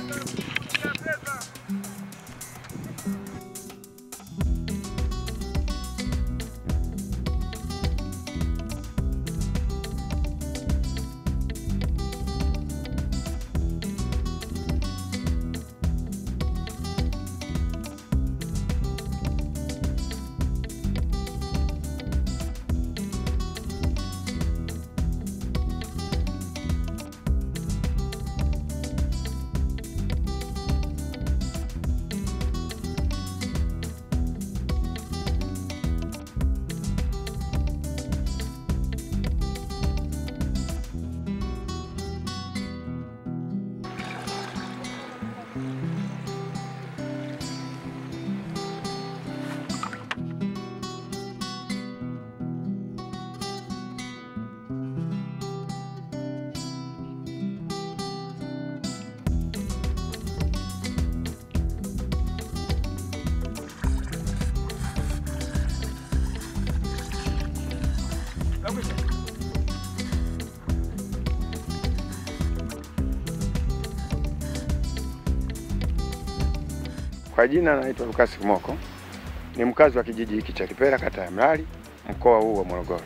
Kwa jina naitwa Lukasi Kimoko, ni mkazi wa kijiji hiki cha Kipera, kata ya Mlali, mkoa huu wa Morogoro,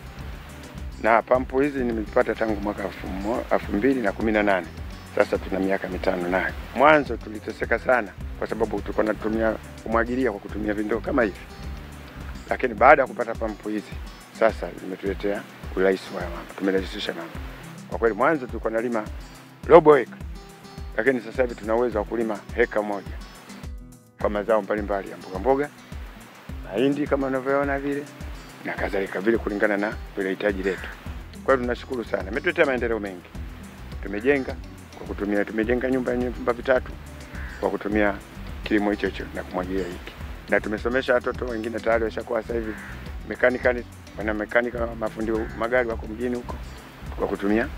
na pampu hizi nimezipata tangu mwaka elfu mbili na kumi na nane. Sasa tuna miaka mitano nayo. Mwanzo tuliteseka sana, kwa sababu tulikuwa tunatumia kumwagilia kwa kutumia vindoo kama hivi, lakini baada ya kupata pampu hizi sasa zimetuletea urahisi wa mambo, tumerahisisha mambo kwa kweli. Mwanzo tulikuwa nalima robo heka, lakini sasa hivi tuna uwezo wa kulima heka moja kwa mazao mbalimbali ya mboga mboga, mahindi kama unavyoona vile na kadhalika vile, kulingana na vile hitaji letu. Kwa hiyo tunashukuru sana, imetuletea maendeleo mengi. Tumejenga kwa kutumia, tumejenga nyumba yenye vyumba vitatu kwa kutumia kilimo hicho hicho na kumwagilia hiki, na tumesomesha watoto wengine tayari washakuwa sasa hivi mekanikani, wana mekanika, mafundi magari wako mjini huko kwa kutumia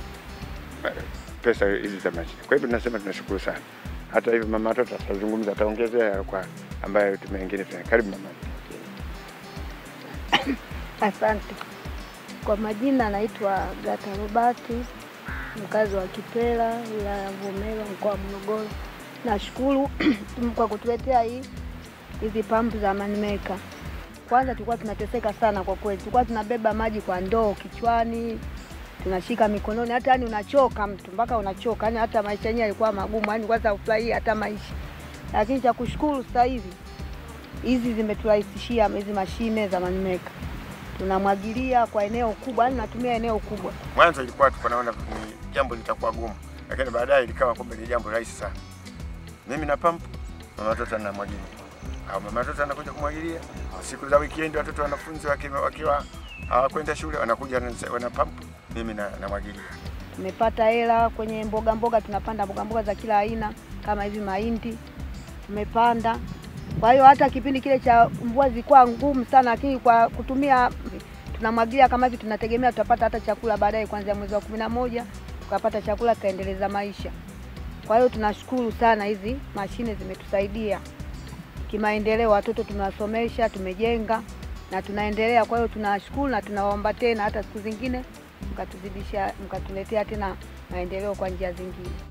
pesa hizi za mashine. Kwa hivyo tunasema tunashukuru sana. Hata hivyo mama watoto atazungumza, ataongezea kwa ambayo tumengine tena. Karibu mama. Asante. Kwa majina naitwa Gata Robati, mkazi wa Kipera, wilaya ya Mvomero, mkoa wa Morogoro. Nashukuru kwa kutuletea hii hizi pampu za Manimeka. Kwanza tulikuwa tunateseka sana kwa kweli, tulikuwa tunabeba maji kwa ndoo kichwani, tunashika mikononi, hata yani unachoka mtu mpaka unachoka, yani hata maisha yenyewe yalikuwa magumu, yani kwanza ufurahia hata maisha. Lakini cha kushukuru sasa hivi hizi zimeturahisishia hizi mashine za Manimeka, tunamwagilia kwa eneo kubwa, yani natumia eneo kubwa. Mwanzo ilikuwa tulikuwa naona ni jambo litakuwa gumu, lakini baadaye likawa kumbe ni jambo rahisi sana. Mimi na pampu, mama watoto anamwagilia, au mama watoto anakuja kumwagilia. Siku za weekend watoto wanafunzi wakiwa wakiwa hawakwenda shule wanakuja wana pampu, mimi na namwagilia. Tumepata hela kwenye mboga mboga, tunapanda mboga mboga za kila aina kama hivi mahindi tumepanda. Kwa hiyo hata kipindi kile cha mvua zilikuwa ngumu sana, lakini kwa kutumia tunamwagilia kama hivi, tunategemea tutapata hata chakula baadaye, kuanzia mwezi wa kumi na moja tukapata chakula, tutaendeleza maisha. Kwa hiyo tunashukuru sana, hizi mashine zimetusaidia kimaendeleo, watoto tumewasomesha, tumejenga na tunaendelea. Kwa hiyo tunashukuru na tunawaomba tena hata siku zingine mkatuzidisha, mkatuletea tena maendeleo kwa njia zingine.